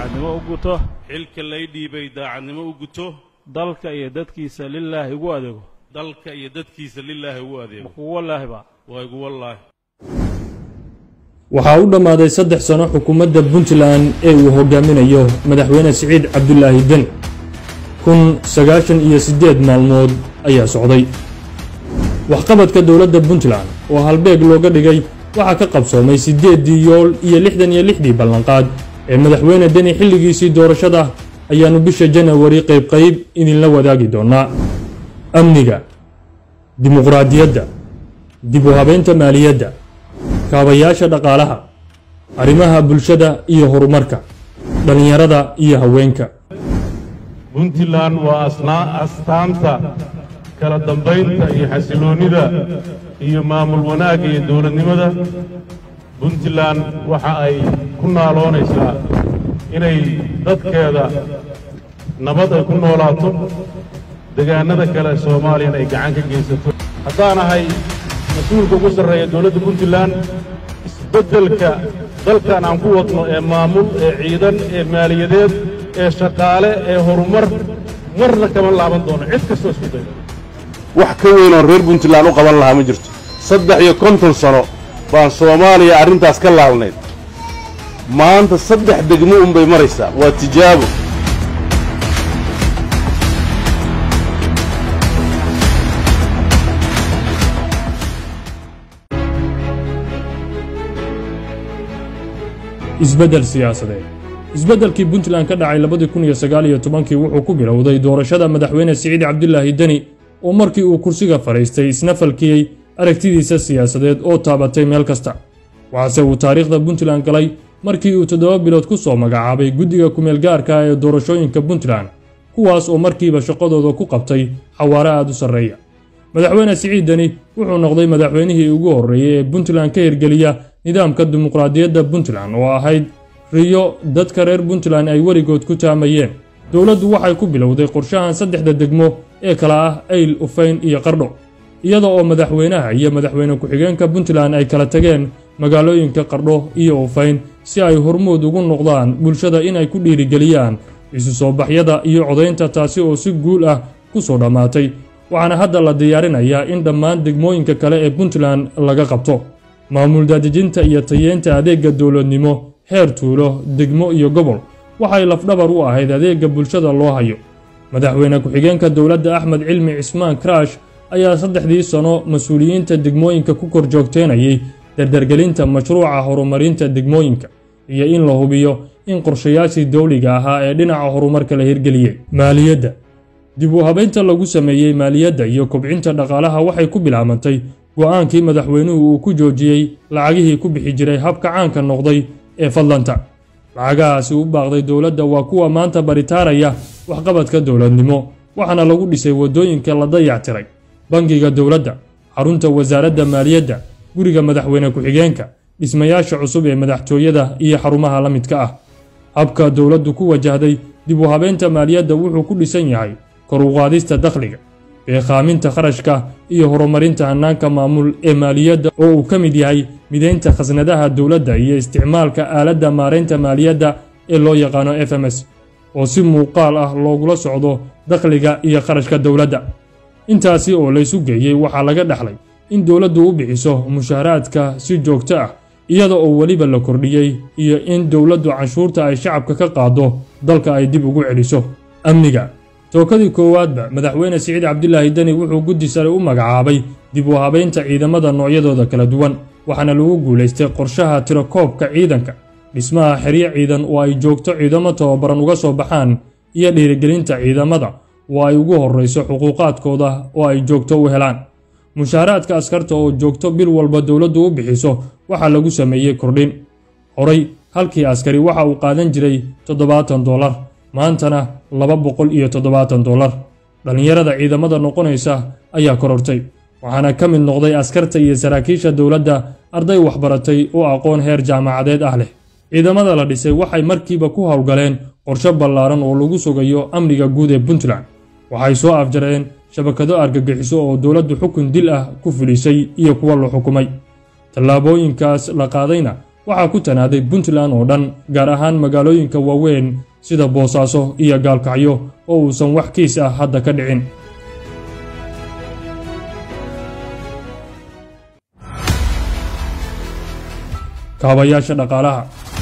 daacadnimo u guto xilka lay dhiibay daacadnimo u guto dalka iyo dadkiisa lilaahi ugu adeego dalka iyo dadkiisa lilaahi ugu adeego kugu wallaahi baa waa igu wallaahi waxaa u dhammaaday saddex sano xukuumadda puntland ee uu hogaaminayo madaxweyne siciid cabdulaahi deni kun sagaashan iyo siddeed maalmood ayaa socday waxqabadka dowladda puntland oo halbeeg looga dhigay waxaa ka qabsoomay siddeeddii yool iyo lixdan iyo lixdii ballanqaad ee madaxweyne deni xilligiisii doorashada ayaannu bisha janawari qaybqayb idinla wadaagi doonnaa amniga dimuqraadiyadda dib u habaynta maaliyadda kaabayaasha dhaqaalaha arrimaha bulshada iyo horumarka dhallinyarada iyo haweenka puntland waa asnaa astaanta kala dambaynta iyo xasiloonnida iyo maamul wanaagga iyo dowladnimada puntland waxa ay ku naaloonaysaa inay dadkeeda nabad ay ku noolaato degaannada kale soomaaliyana ay gacan ka geysato haddaan ahay mas-uulka ugu sarreeya dowladda puntland isbeddelka dalkan aan ku wadno ee maamul ee ciidan ee maaliyadeed ee shaqaale ee horumar marna kama laaban doono cid kastoo isku dayo wax ka weyn oon reer puntland u qaban lahaa ma jirto saddex iyo konton sano baan soomaaliya arrintaas ka laalnayd maanta saddex degmo unbay maraysaa waa tijaabo isbeddel siyaasadeed isbeddelkii puntland ka dhacay labadii kun iyo sagaal iyo tobankii wuxuu ku bilowday doorashada madaxweyne siciid cabdulaahi deni oo markii uu kursiga fadhiistay isna falkiyey aragtidiisa siyaasadeed oo taabatay meel kasta waxaase uu taariikhda puntland galay markii uu toddoba bilood ku soo magacaabay guddiga kumeelgaarka ee doorashooyinka puntland kuwaas oo markiiba shaqadooda ku qabtay xawaare aad u sarreeya madaxweyne siciid deni wuxuu noqday madaxweynihii ugu horreeyey ee puntland ka hirgeliya nidaamka dimuqraadiyadda puntland oo ahayd riyo dadka reer puntland ay weligood ku taamayeen dowladdu waxay ku bilowday qorshahan saddexda degmo ee kala ah ayl ufayn iyo qardho iyada oo madaxweynaha iyo madaxweyne ku-xigeenka puntland ay kala tageen magaalooyinka qardho iyo ufayn si ay hormuud ugu noqdaan bulshada inay ku dhiirigeliyaan isu soo baxyada iyo codaynta taasi oo si guul ah ku soo dhammaatay waxaana hadda la diyaarinayaa in dhammaan degmooyinka kale ee puntland laga qabto maamul daadejinta iyo tayeynta adeegga dowladnimo heer tuulo degmo iyo gobol waxay lafdhabar u ahayd adeegga bulshada loo hayo madaxweyne ku-xigeenka dowladda axmed cilmi cismaan karaash ayaa saddexdii sano mas-uuliyiinta degmooyinka ku kor joogteynayay dardargelinta mashruuca horumarinta degmooyinka iyo in la hubiyo in qorshayaashii dowliga ahaa ee dhinaca horumarka la hirgeliyey maaliyadda dib u habaynta lagu sameeyey maaliyadda iyo kobcinta dhaqaalaha waxay ku bilaabantay go'aankii madaxweynuhu uu ku joojiyey lacagihii ku bixi jiray habka caanka noqday ee fadlanta lacagahaasi u baaqday dowladda waa kuwa maanta baritaaraya waxqabadka dowladnimo waxaana lagu dhisay waddooyinka la dayactiray bangiga dowladda xarunta wasaaradda maaliyadda guriga madaxweyne ku-xigeenka dhismayaasha cusub ee madaxtooyada iyo xarumaha la midka ah habka dowladdu ku wajahday dib u habeynta maaliyadda wuxuu ku dhisan yahay kor u qaadista dakhliga beekhaaminta kharashka iyo horumarinta hannaanka maamul ee maaliyadda oo uu ka mid yahay midaynta khasnadaha dowladda iyo isticmaalka aaladda maaraynta maaliyadda ee loo yaqaano f m s oo si muuqaal ah loogula socdo dakhliga iyo kharashka dowladda intaasi oo laysu geeyey waxaa laga dhexlay in dowladdu u bixiso mushaharaadka si joogto ah iyada oo weliba la kordhiyey iyo in dowladdu canshuurta ay shacabka ka qaado dalka ay dib ugu celiso amniga tookadii koowaadba madaxweyne siciid cabdulaahi deni wuxuu guddi sare u magacaabay dib u habaynta ciidamada noocyadooda kala duwan waxaana lagu guulaystay qorshaha tirakoobka ciidanka dhismaha xeryo ciidan oo ay joogto ciidamo tababaran uga soo baxaan iyo dhiirigelinta ciidamada oo ay ugu horrayso xuquuqaadkooda oo ay joogto u helaan mushaharaadka askarta oo joogto bil walba dowladdu u bixiso waxaa lagu sameeyey kordhin horay halkii askari waxa uu qaadan jiray toddobaatan dollar maantana laba boqol iyo toddobaatan dollar dhallinyarada ciidamada noqonaysa ayaa korortay waxaana ka mid noqday askarta iyo saraakiisha dowladda arday waxbaratay oo aqoon heer jaamacadeed ah leh ciidamada la dhisay waxay markiiba ku howlgaleen qorshe ballaaran oo lagu sugayo amniga guud ee puntland waxay soo afjareen shabakado argagixiso oo dowladdu xukun dil ah ku fulisay iyo kuwa la xukumay tallaabooyinkaas la qaadayna waxaa ku tanaaday puntland oo dhan gaar ahaan magaalooyinka waaweyn sida boosaaso iyo gaalkacyo oo uusan wax kiis ah hadda ka dhicin kaabayaasha dhaqaalaha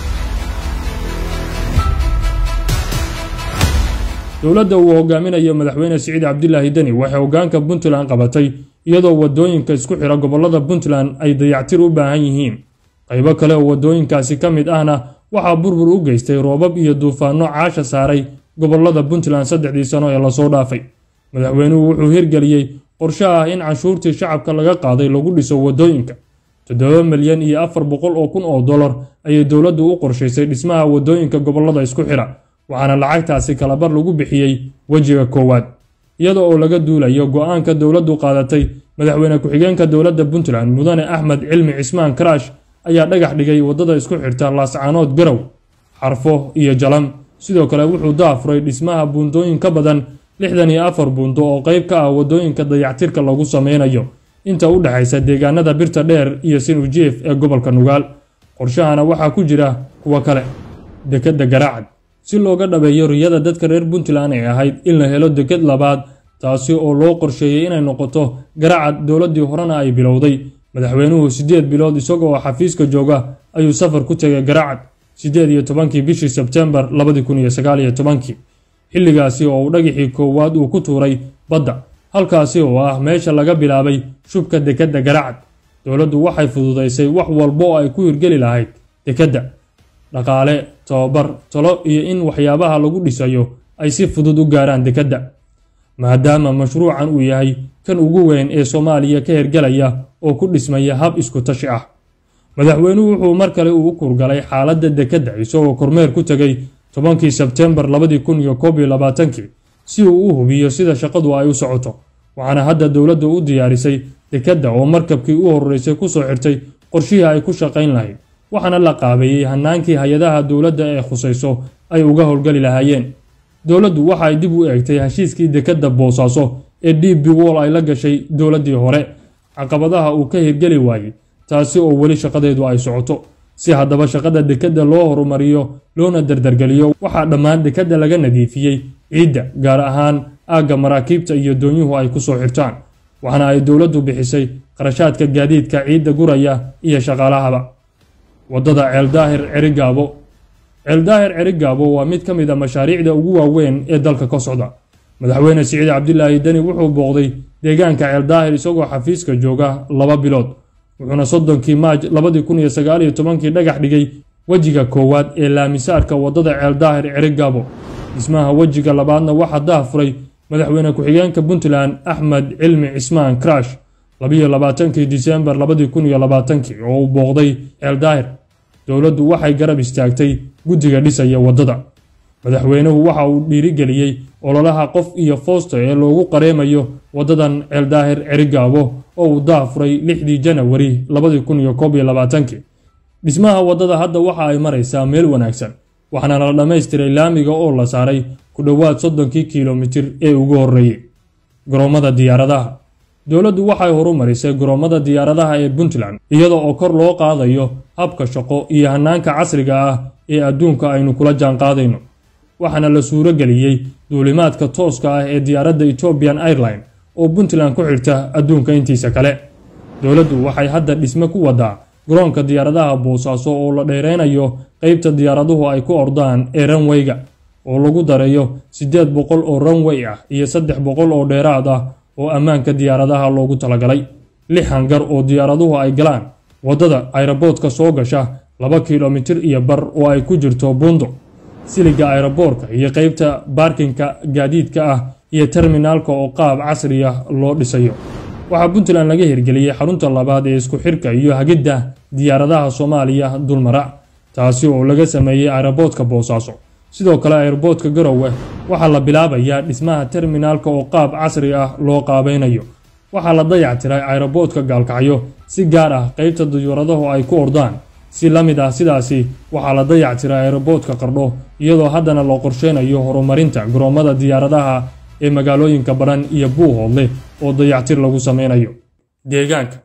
dowladda uu hogaaminayo madaxweyne siciid cabdilaahi deni waxay hoggaanka puntland qabatay iyadoo waddooyinka isku xidha gobollada puntland ay dayactir u baahan yihiin qaybo kale oo waddooyinkaasi ka mid ahna waxaa burbur u geystay roobab iyo duufaanno caasha saaray gobollada puntland saddexdii sano ee lasoo dhaafay madaxweynuhu wuxuu hirgeliyey qorshe ah in canshuurtii shacabka laga qaaday lagu dhiso waddooyinka toddoba milyan iyo afar boqol oo kun oo dollar ayay dowladdu u qorshaysay dhismaha waddooyinka gobollada isku xidha waxaana lacagtaasi kalabar lagu bixiyey wejiga koowaad iyada oo laga duulayo go'aanka dowladdu qaadatay madaxweyne ku-xigeenka dowladda puntland mudane axmed cilmi cismaan karaash ayaa dhagax dhigay waddada isku xirta laascaanood garow xarfo iyo jalam sidoo kale wuxuu daafuray dhismaha buundooyin ka badan lixdan iyo afar buundo oo qayb ka ah waddooyinka dayactirka lagu sameynayo inta u dhexaysa deegaanada birta dheer iyo sinujief ee gobolka nugaal qorshahana waxaa ku jira kuwo kale dekedda garaacad si looga dhabeeyo riyada dadka reer puntland ay ahayd in la helo deked labaad taasi oo loo qorsheeyey inay noqoto garacad dowladdii horena ay bilowday madaxweynuhu siddeed bilood isagoo xafiiska jooga ayuu safar ku tegay garacad siddeed iyo tobankii bishii sebtembar labadi kun iyo sagaal iyo tobankii xilligaasi oo uu dhagixii koowaad uu ku tuuray badda halkaasi oo ah meesha laga bilaabay shubka dekedda garacad dowladdu waxay fududaysay wax walba oo ay ku hirgeli lahayd dekedda dhaqaale tobabar talo iyo in waxyaabaha lagu dhisayo ay si fudud u gaaraan dekedda maadaama mashruucan uu yahay kan ugu weyn ee soomaaliya ka hirgelaya oo ku dhismaya hab isku tashi ah madaxweynuhu wuxuu mar kale uu u kurgalay xaaladda dekedda isagoo kormeer ku tegay tobankii sebtembar labadii kun iyo koob iyo labaatankii si uu u hubiyo sida shaqadu ay u socoto waxaana hadda dowladda u diyaarisay dekedda oo markabkii u horreysay ku soo xirtay qorshihii ay ku shaqayn lahayd waxaana la qaabeeyey hannaankii hay-adaha dowladda ee khusayso ay uga howlgeli lahaayeen dowladdu waxa ay dib u eegtay heshiiskii dekedda boosaaso ee d b wol ay la gashay dowladdii hore caqabadaha uu ka hirgeli waayey taasi oo weli shaqadeedu ay socoto si haddaba shaqada dekedda loo horumariyo loona dardargeliyo waxaa dhammaan dekedda laga nadiifiyey ciidda gaar ahaan aagga maraakiibta iyo doonyuhu ay ku soo xirtaan waxaana ay dowladdu bixisay qarashaadka gaadiidka ciidda guraya iyo shaqaalahaba waddada ceeldaahir cerigaabo ceeldaahir cerigaabo waa mid ka mid a mashaariicda ugu waaweyn ee dalka ka socda madaxweyne siciid cabdilaahi deni wuxuu booqday deegaanka ceeldaahir isagoo xafiiska jooga laba bilood wuxuuna soddonkii maaj labadii kun iyo sagaal iyo tobankii dhagax dhigay wejiga koowaad ee laamisaarka waddada ceeldaahir cerigaabo dhismaha wejiga labaadna waxaa daafuray madaxweyne ku-xigeenka puntland axmed cilmi cismaan karash labiyo labaatankii disembar labadii kun iyo labaatankii oo uu booqday ceeldaahir dowladdu waxay garab istaagtay guddiga dhisaya waddada madaxweynuhu waxa uu dhiirigeliyey ololaha qof iyo foosta ee loogu qareemayo waddadan ceeldaahir cerigaabo oo uu daafuray lixdii janawari labadii kun iyo koob iyo labaatankii dhismaha waddada hadda waxa ay maraysaa meel wanaagsan waxaana la dhammaystiray laamiga oo la saaray ku dhowaad soddonkii kilomitir ee ugu horreeyey garoommada diyaaradaha dowladdu waxay horumarisay garoommada diyaaradaha ee puntland iyada oo kor loo qaadayo habka shaqo iyo hannaanka casriga ah ee adduunka aynu kula jaanqaadayno waxaana la suuro geliyey duulimaadka tooska ah ee diyaaradda ethiopian airline oo puntland ku xirta adduunka intiisa kale dowladdu waxay hadda dhisme ku wadaa garoonka diyaaradaha boosaaso oo la dheereynayo qeybta diyaaraduhu ay ku ordaan ee ranweyga oo lagu dareeyo siddeed boqol oo ranwey ah iyo saddex boqol oo dheeraad ah oo ammaanka diyaaradaha loogu talagalay lix hangar oo diyaaraduhu ay galaan waddada ayraboodka soo gasha laba kilomitir iyo bar oo ay ku jirto buundo siliga ayraboorka iyo qeybta baarkinka gaadiidka ah iyo terminaalka oo qaab casri ah loo dhisayo waxaa puntland laga hirgeliyey xarunta labaad ee isku xirka iyo hagidda diyaaradaha soomaaliya dulmara taasi oo laga sameeyey ayraboodka boosaaso sidoo kale ayraboodka garowe waxaa la bilaabayaa dhismaha terminaalka oo qaab casri ah loo qaabaynayo waxaa la dayactiray ayraboodka gaalkacyo si gaar ah qeybta diyuuradahu ay ku ordaan si la mid ah sidaasi waxaa la dayactiray ayraboodka qardho iyadoo haddana la qorsheynayo horumarinta garoommada diyaaradaha ee magaalooyinka baran iyo buuhoodle oo dayactir lagu sameynayo deegaanka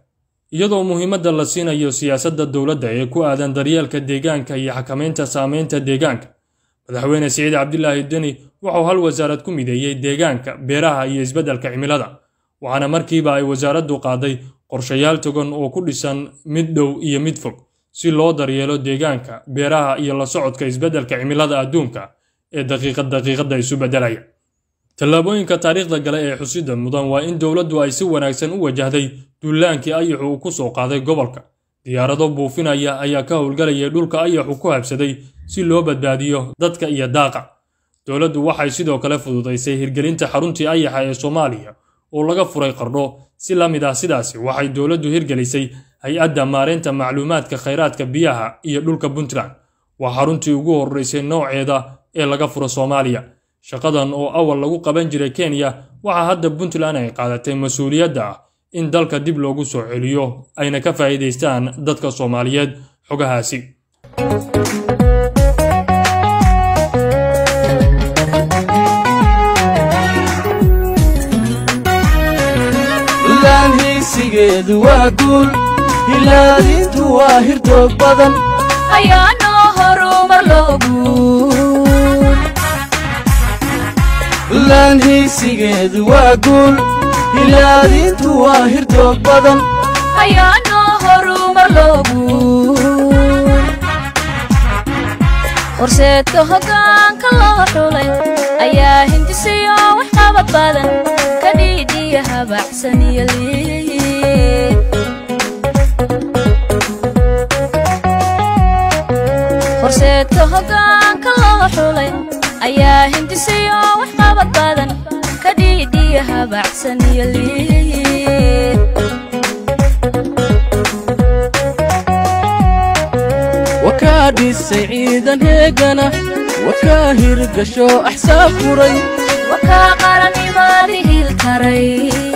iyadoo muhiimadda la siinayo siyaasadda dowladda ee ku aadan daryeelka deegaanka iyo xakamaynta saameynta deegaanka madaxweyne siciid cabdilaahi deni wuxuu hal wasaarad ku mideeyey deegaanka beeraha iyo isbeddelka cimilada waxaana markiiba ay wasaaraddu qaaday qorshayaal togan oo ku dhisan mid dhow iyo mid fog si loo daryeelo deegaanka beeraha iyo la socodka isbeddelka cimilada adduunka ee daqiiqad daqiiqadda isu beddelaya tallaabooyinka taariikhda gale ee xusida mudan waa in dowladdu ay si wanaagsan u wajahday duulaankii ayaxu uu ku soo qaaday gobolka diyaarado buufinaya ayaa ka howlgalayay dhulka ayaxu ku habsaday si loo badbaadiyo dadka iyo daaqa dowladdu waxay sidoo kale fududaysay hirgelinta xaruntii ayaxa ee soomaaliya oo laga furay qardho si la mid ah sidaasi waxay dowladdu hirgelisay hay-adda maareynta macluumaadka khayraadka biyaha iyo dhulka puntland waa xaruntii ugu horreysay nooceeda ee laga furo soomaaliya shaqadan oo awal lagu qaban jiray kenya waxaa hadda puntland ay qaadatay mas-uuliyadda ah in dalka dib loogu soo celiyo ayna ka faa'iidaystaan dadka soomaaliyeed xogahaasi buntland heysigeedu waa guul hilaadintu waa hirdoog badan ayaanoo horumar loogu buntland heysigeedu waa guul hilaadintu waa hirdoog badan ayaanoo horumar loogu horseedka hoggaanka loo xulay ayaa hindisiyo waxqabad badan ka dhiidhiya habacsan iyo liid horseedka hoggaanka loo xulay ayaa hindisiyo waxqabad badan ka dhiidhiya habacsan iyo liid wakaa dhisay ciidan heegana wakaa hirgasho axsaab furay wakaa qaranimaadi hil karay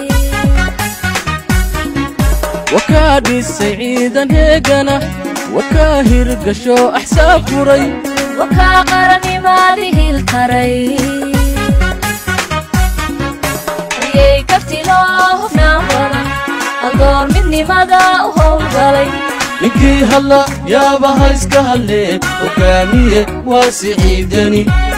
wakaa dhisay ciidan heegana wakaa hirgasho axsaab furay wakaa qaranimaadi hil karay ayay karti loo hufnaan badan adoon midnimada u howlgalay ninkii hadla yaaba ha iska hadlee hogaamiye waa siciidani